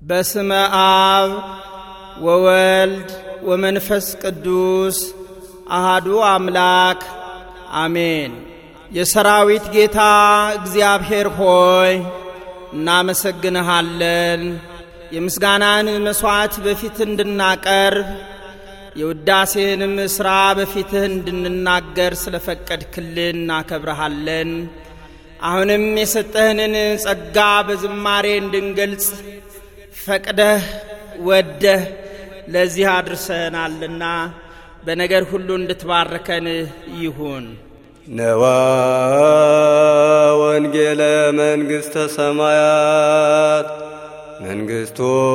በስመ አብ ወወልድ ወመንፈስ ቅዱስ አሃዱ አምላክ አሜን። የሰራዊት ጌታ እግዚአብሔር ሆይ እናመሰግንሃለን። የምስጋናን መሥዋዕት በፊት እንድናቀርብ የውዳሴንም ሥራ በፊትህ እንድንናገር ስለ ፈቀድክልን እናከብረሃለን። አሁንም የሰጠህንን ጸጋ በዝማሬ እንድንገልጽ ፈቅደህ ወደህ ለዚህ አድርሰናልና በነገር ሁሉ እንድትባርከን ይሁን። ነዋ ወንጌለ መንግሥተ ሰማያት መንግሥቱ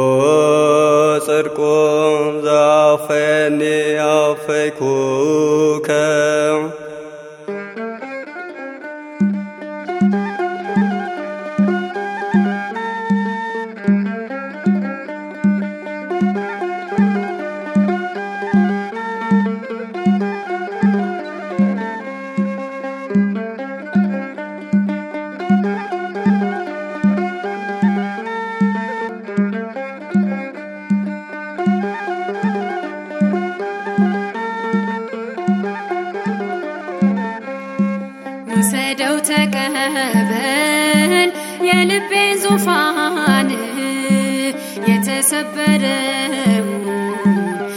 ጽድቁም ዘአፈኒ አፈይኩከ ውሰደው ተቀበል የልቤን ዙፋን የተሰበረውን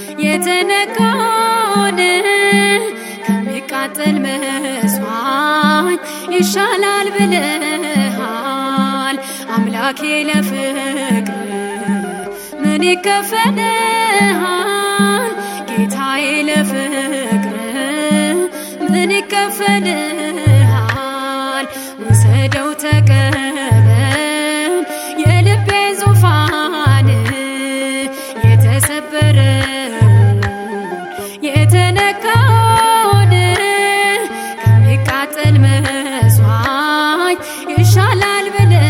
የተነካውን ከሚቃጠል መስዋዕት ይሻላል ብለሃል አምላኬ ለፍቅር ምን ይከፈልሃል ጌታዬ ለፍቅር ምን ይከፈልሃል? ውሰደው ተቀበል የልቤን ዙፋን የተሰበረውን የተነካውን ከሚቃጠል መስዋዕት ይሻላል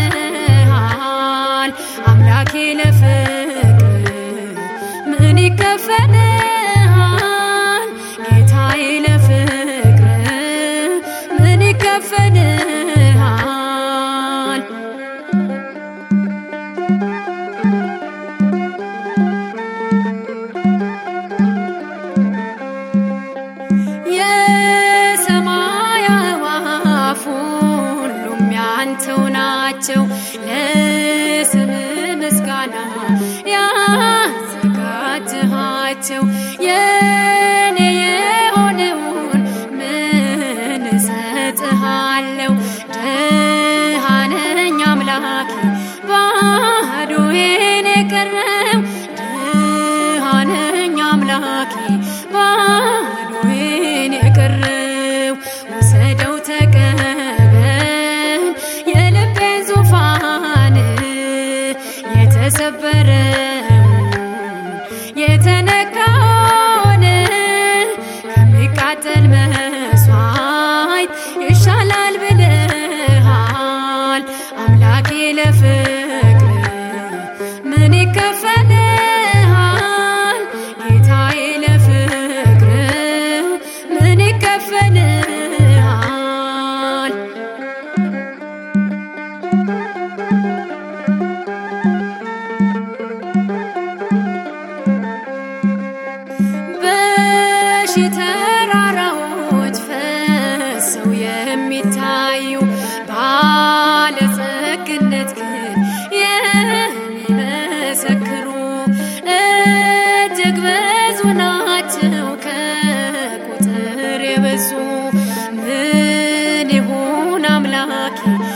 ብለሃል አምላኬ ለፍቅር ምን ይከፈልሃል? ጌታዬ ለፍቅር ምን ይከፈልሃል? የሰማይ አዕዋፍ ሁሉም ያንተው ናቸው። ለስም ምስጋና ያዘጋጅሃቸው የኔ የሆነውን ምን እሰጥሃለሁ? ድሃ ነኝ አምላኬ ባዶዬን የቀረው ድሃ ነኝ አምላኬ ባዶዬን የቀረው ውሰደው ተቀበል የልቤን ዙፋን የተሰበረውን የተነካውን ከሚቃጠል መስዋዕት ይሻላል ብለሃል አምላኬ ለፍቅር ምን ይከፈልሃል? ጌታዬ ለፍቅር ምን ይከፈልሃል? በሺ ተራራዎች ፈሰው የሚታዩ ባለጸግነት ግን የሚመሰክሩ እጅግ ብዙ ናቸው ከቁጥር የበዙ ምን ይሁን አምላኬ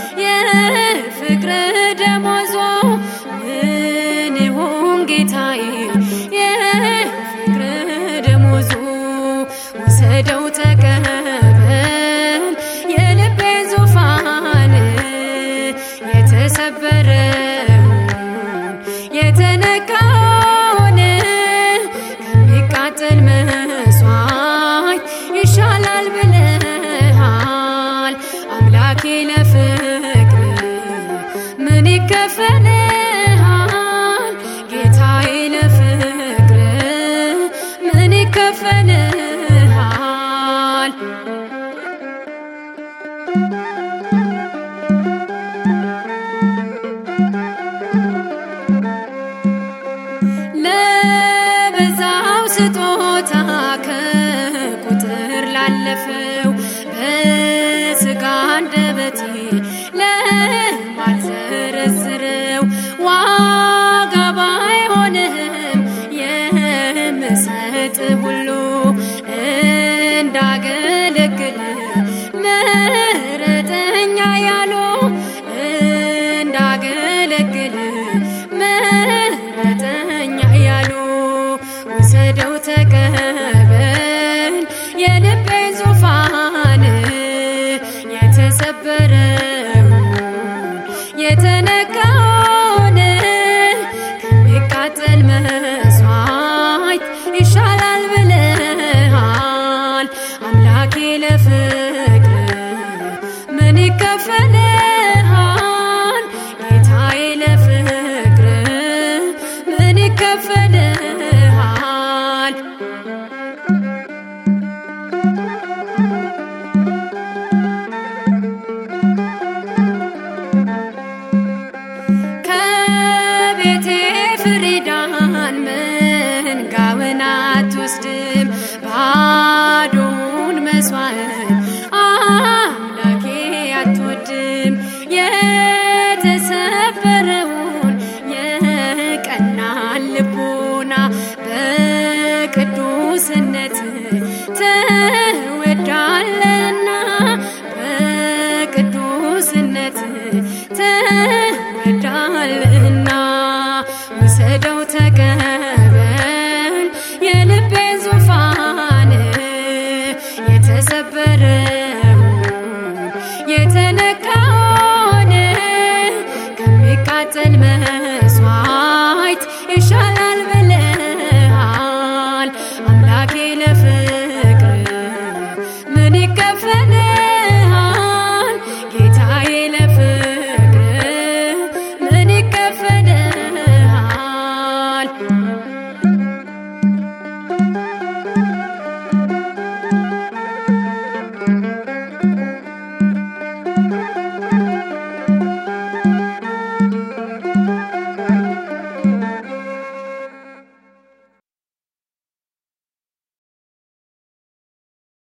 የፍቅር ደሞዞ ምን ይሁን ጌታዬ የፍቅር ደሞዙ ልለፈው በስጋ አንደበቴ ለማልዘረዝረው ዋጋ ባይሆንህም የምሰጥ ሁሉ እንዳገለግል መረጠኛ ያሉ እንዳገለግል መረጠኛ ያሉ ውሰደው ተቀበል የልቤን ዙፋን የተሰበረውን የተነካውን ከሚቃጠል መስዋዕት ይሻላል ብለሃል አምላኬ ለፍቅር ምን ይከፈልሃል ጌታዬ ለፍቅር ምን ይከፈልሃል ከቤቴ ፍሪዳን መንጋውን አትወስድም ባዶውን መስዋዕት አምላኬ አትወድም የተሰበረውን የቀናን ልቦና በቅዱስነት ትወዳለና በቅዱስነት ትወዳለና ውሰደው ተቀ